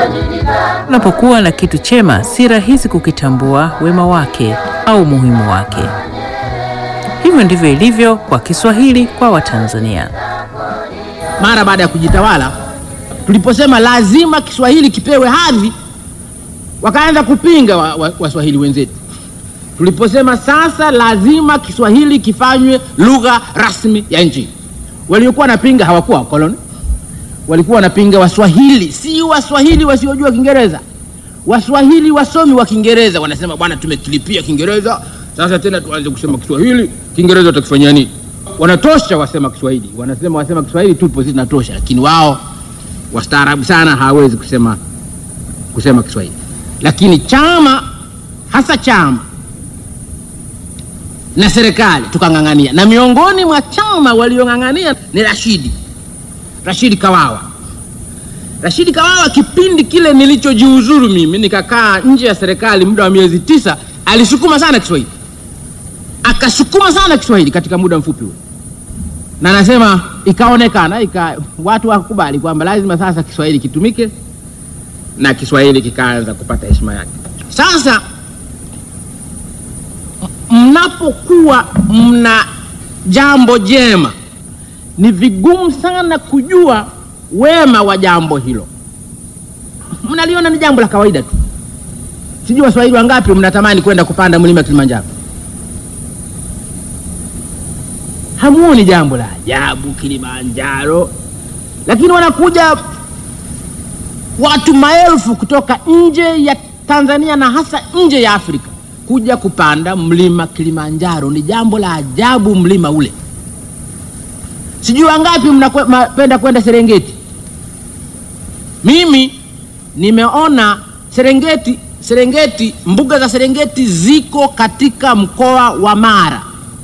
Unapokuwa na kitu chema, si rahisi kukitambua wema wake au umuhimu wake. Hivyo ndivyo ilivyo kwa Kiswahili kwa Watanzania. Mara baada ya kujitawala, tuliposema lazima Kiswahili kipewe hadhi, wakaanza kupinga Waswahili wa, wa wenzetu. Tuliposema sasa lazima Kiswahili kifanywe lugha rasmi ya nchi, waliokuwa wanapinga hawakuwa wakoloni, walikuwa wanapinga Waswahili, si Waswahili wasiojua Kiingereza. Waswahili wasomi wa Kiingereza wanasema bwana, tumekilipia Kiingereza sasa tena tuanze kusema Kiswahili. Kiingereza utakifanyia nini? Wanatosha wasema Kiswahili, wanasema wasema Kiswahili tupo sisi tunatosha, lakini wao wastaarabu sana hawawezi kusema kusema Kiswahili. Lakini chama hasa chama na serikali tukang'ang'ania, na miongoni mwa chama waliong'ang'ania ni Rashidi Rashidi Kawawa. Rashidi Kawawa, kipindi kile nilichojiuzuru mimi nikakaa nje ya serikali muda wa miezi tisa, alisukuma sana Kiswahili, akasukuma sana Kiswahili katika muda mfupi huo, na nasema ikaonekana ika, watu wakubali kwamba lazima sasa Kiswahili kitumike na Kiswahili kikaanza kupata heshima yake. Sasa mnapokuwa mna jambo jema, ni vigumu sana kujua wema wa jambo hilo. Mnaliona ni jambo la kawaida tu. Sijui Waswahili wangapi mnatamani kwenda kupanda mlima Kilimanjaro, hamuoni jambo la ajabu Kilimanjaro, lakini wanakuja watu maelfu kutoka nje ya Tanzania na hasa nje ya Afrika kuja kupanda mlima Kilimanjaro. Ni jambo la ajabu mlima ule. Sijui wangapi mnapenda kwenda Serengeti. Mimi nimeona Serengeti, Serengeti, mbuga za Serengeti ziko katika mkoa wa Mara.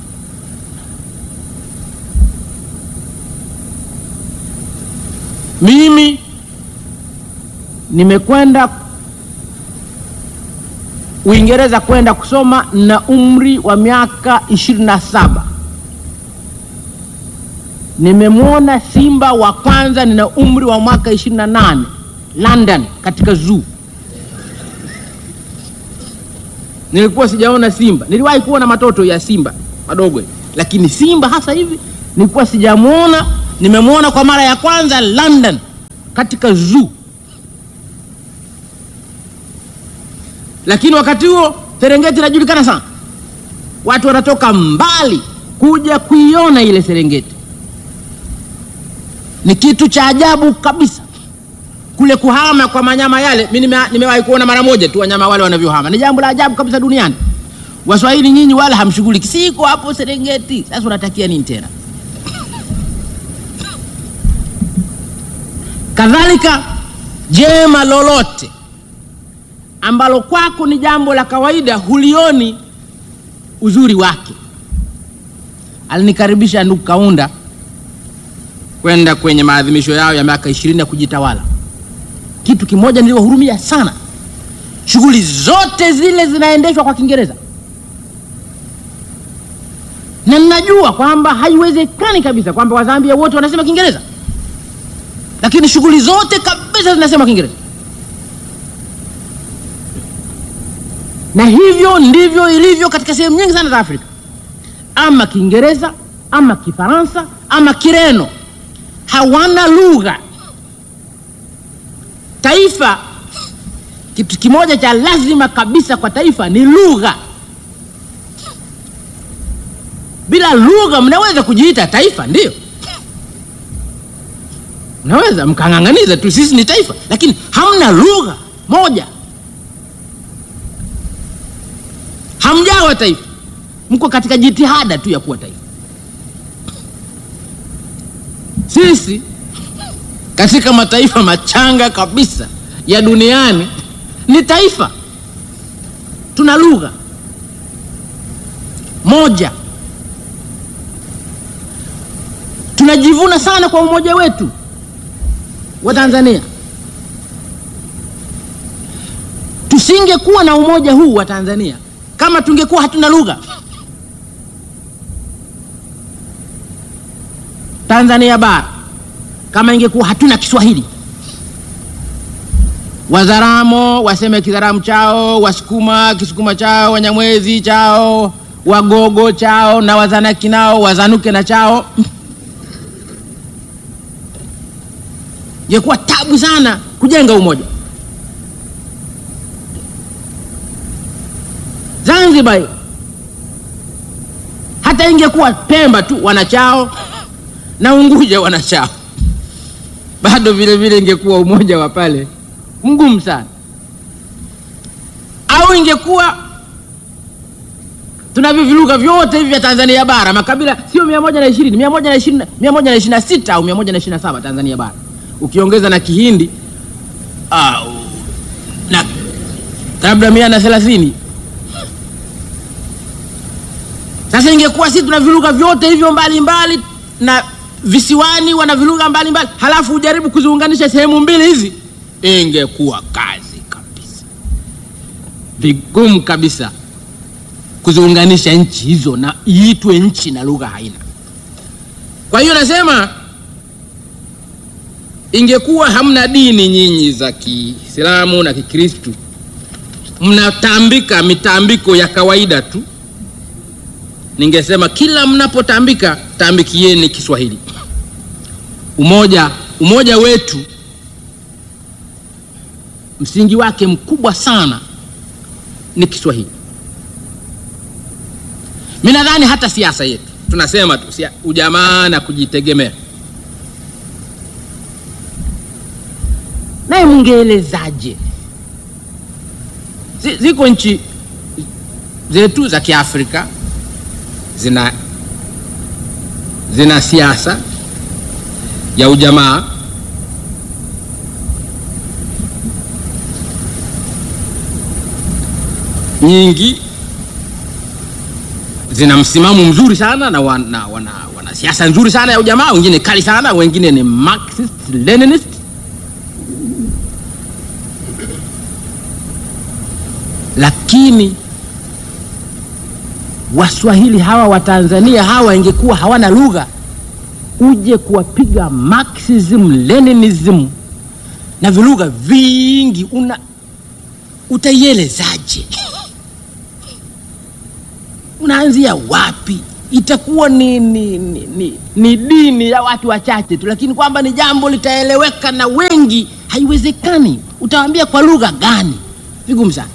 Mimi nimekwenda Uingereza kwenda kusoma na umri wa miaka ishirini na saba. Nimemwona simba wa kwanza nina umri wa mwaka ishirini na nane London, katika zoo. Nilikuwa sijaona simba. Niliwahi kuona matoto ya simba madogo, lakini simba hasa hivi nilikuwa sijamwona. Nimemwona kwa mara ya kwanza London, katika zoo. Lakini wakati huo Serengeti inajulikana sana, watu wanatoka mbali kuja kuiona ile Serengeti. Ni kitu cha ajabu kabisa kule kuhama kwa manyama yale. Mimi nimewahi kuona mara moja tu wanyama wale wanavyohama, ni jambo la ajabu kabisa duniani. Waswahili nyinyi wala hamshughuliki, siko hapo Serengeti. Sasa unatakia nini tena? Kadhalika jema lolote ambalo kwako ni jambo la kawaida, hulioni uzuri wake. Alinikaribisha ndugu Kaunda kwenda kwenye maadhimisho yao ya miaka ishirini ya kujitawala. Kitu kimoja niliwahurumia sana, shughuli zote zile zinaendeshwa kwa Kiingereza, na ninajua kwamba haiwezekani kabisa kwamba Wazambia wote wanasema Kiingereza, lakini shughuli zote kabisa zinasema Kiingereza. na hivyo ndivyo ilivyo katika sehemu nyingi sana za Afrika, ama Kiingereza ama Kifaransa ama Kireno, hawana lugha. Taifa, kitu kimoja cha lazima kabisa kwa taifa ni lugha. Bila lugha mnaweza kujiita taifa, ndio mnaweza mkang'ang'aniza tu, sisi ni taifa, lakini hamna lugha moja hamjawa taifa, mko katika jitihada tu ya kuwa taifa. Sisi katika mataifa machanga kabisa ya duniani ni taifa, tuna lugha moja, tunajivuna sana kwa umoja wetu wa Tanzania. Tusingekuwa na umoja huu wa Tanzania kama tungekuwa hatuna lugha. Tanzania bara kama ingekuwa hatuna Kiswahili, Wazaramo waseme Kizaramu chao, Wasukuma Kisukuma chao, Wanyamwezi chao, Wagogo chao na Wazanaki nao wazanuke na chao. Ingekuwa tabu sana kujenga umoja. Zanzibar hata ingekuwa Pemba tu wanachao na Unguja wanachao, bado vile vile ingekuwa umoja wa pale mgumu sana. Au ingekuwa tunavyo viluga vyote hivi vya Tanzania bara, makabila sio mia moja na ishirini mia moja na ishirini mia moja na ishirini na sita au mia moja na ishirini na saba Tanzania bara, ukiongeza na Kihindi au na labda mia na thelathini Sasa ingekuwa sisi tuna viluga vyote hivyo mbalimbali na visiwani wana viluga mbalimbali, halafu ujaribu kuziunganisha sehemu mbili hizi, ingekuwa kazi kabisa, vigumu kabisa kuziunganisha nchi hizo na iitwe nchi na lugha haina. Kwa hiyo nasema ingekuwa hamna dini nyinyi za Kiislamu na Kikristu, mnatambika mitambiko ya kawaida tu ningesema kila mnapotambika tambikieni Kiswahili. Umoja, umoja wetu msingi wake mkubwa sana ni Kiswahili. Mi nadhani hata siasa yetu tunasema tu sia, ujamaa na kujitegemea, naye mungeelezaje? Ziko nchi zetu za Kiafrika zina zina siasa ya ujamaa nyingi, zina msimamo mzuri sana na wana, wana, wana siasa nzuri sana ya ujamaa, wengine kali sana, wengine ni Marxist Leninist. Lakini Waswahili hawa wa Tanzania hawa ingekuwa hawana lugha, uje kuwapiga Marxism Leninism na vilugha vingi, una utaielezaje? Unaanzia wapi? Itakuwa ni, ni, ni, ni, ni dini ya watu wachache tu, lakini kwamba ni jambo litaeleweka na wengi, haiwezekani. Utawaambia kwa lugha gani? Vigumu sana.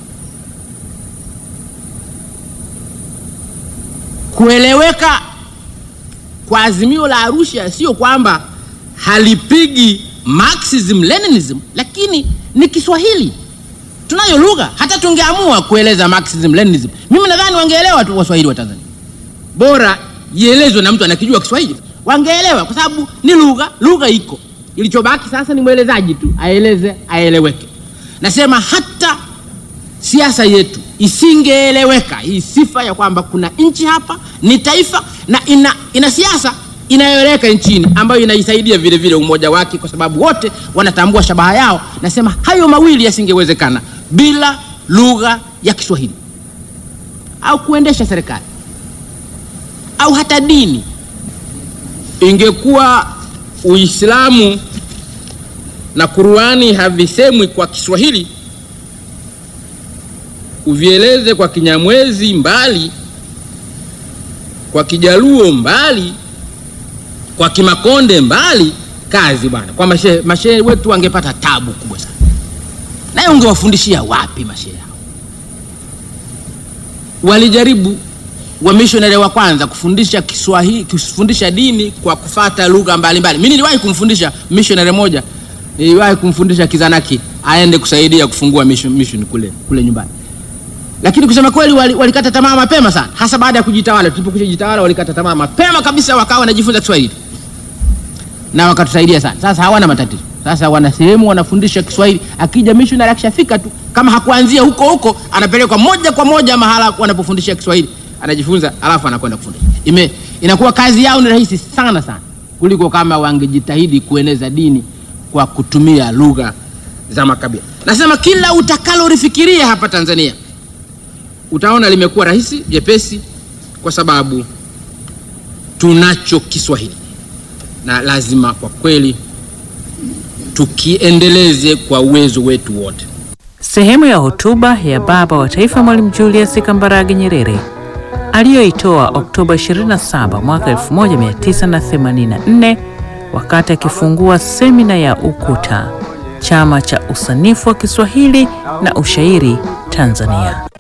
Kueleweka kwa azimio la Arusha sio kwamba halipigi Marxism Leninism, lakini ni Kiswahili. Tunayo lugha, hata tungeamua kueleza Marxism Leninism, mimi nadhani wangeelewa tu Waswahili wa Tanzania. Bora ielezwe na mtu anakijua Kiswahili, wangeelewa kwa sababu ni lugha, lugha iko. Ilichobaki sasa ni mwelezaji tu aeleze, aeleweke. Nasema hata siasa yetu isingeeleweka hii sifa ya kwamba kuna nchi hapa ni taifa na ina, ina siasa inayoeleweka nchini ambayo inaisaidia vile vile umoja wake, kwa sababu wote wanatambua shabaha yao. Nasema hayo mawili yasingewezekana bila lugha ya Kiswahili au kuendesha serikali au hata dini. Ingekuwa Uislamu na Qur'ani havisemwi kwa Kiswahili uvieleze kwa Kinyamwezi mbali, kwa Kijaluo mbali, kwa Kimakonde mbali, kazi bwana. Kwa mashehe mashehe wetu wangepata tabu kubwa sana, naye ungewafundishia wapi mashehe hao? Walijaribu wamishonari wa kwanza kufundisha Kiswahili, kufundisha dini kwa kufata lugha mbalimbali. Mimi niliwahi kumfundisha missionary moja, niliwahi kumfundisha Kizanaki aende kusaidia kufungua mission, mission kule kule nyumbani lakini kusema kweli walikata wali tamaa mapema sana, hasa baada ya kujitawala. Tulipokwisha jitawala, walikata tamaa mapema kabisa, wakawa wanajifunza Kiswahili na wakatusaidia sana. Sasa hawana matatizo, sasa wana sehemu wanafundisha Kiswahili. Akija missionary akishafika tu, kama hakuanzia huko huko, anapelekwa moja kwa moja mahala wanapofundisha Kiswahili, anajifunza, alafu anakwenda kufundisha. Ime inakuwa kazi yao ni rahisi sana sana kuliko kama wangejitahidi kueneza dini kwa kutumia lugha za makabila. Nasema kila utakalolifikiria hapa Tanzania utaona limekuwa rahisi jepesi, kwa sababu tunacho Kiswahili na lazima kwa kweli tukiendeleze kwa uwezo wetu wote. Sehemu ya hotuba ya Baba wa Taifa Mwalimu Julius Kambarage Nyerere aliyoitoa Oktoba 27 mwaka 1984 wakati akifungua semina ya UKUTA, chama cha usanifu wa Kiswahili na ushairi Tanzania.